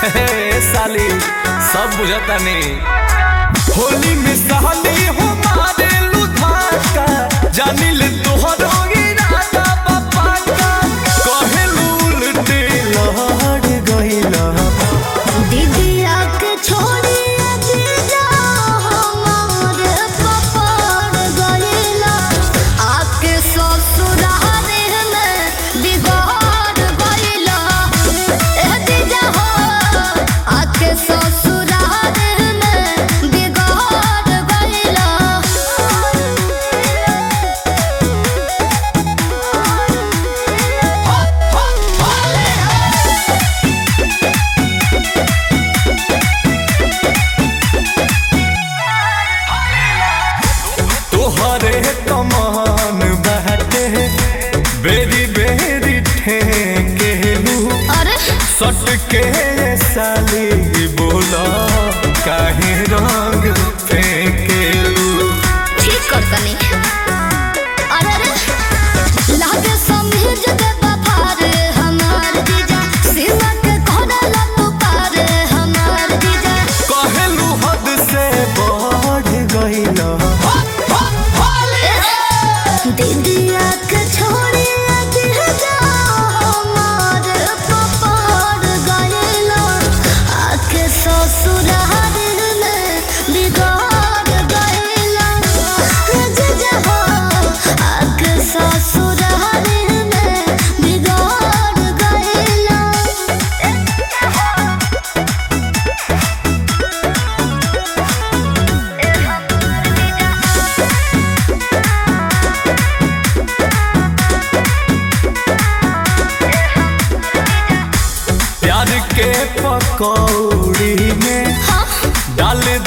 हे साली सब बुझता नहीं होली में सहली हो मारे लुधाका जानी ले तोहरो इरादा बापा का कहे उल्टे लहड़ गइला दीदिया के छोड़ी जीजा हमार पपड़ गइला आके ससुराल में बिगाड़ गइला ए जीजा हो आके ससुराल में बिगाड़ गइला तोहरे कमान बहते बेरी बेरी ठेकेलू अरे सट के साली बोला काहे रंग फेंकेलू ठीक कर तनी अरे अरे लागे समीज दे बफार हमार जीजा सीमा के कोना लपू पार हमार जीजा कहलू हद से बढ़ गइला दीदिया के छोड़ी जीजा हमार पपार गइला आके ससुराल में बिगाड़ गइला जीजा हो आके ससुराल में बिगाड़ गइला प्यार के पकौड़ी में डाल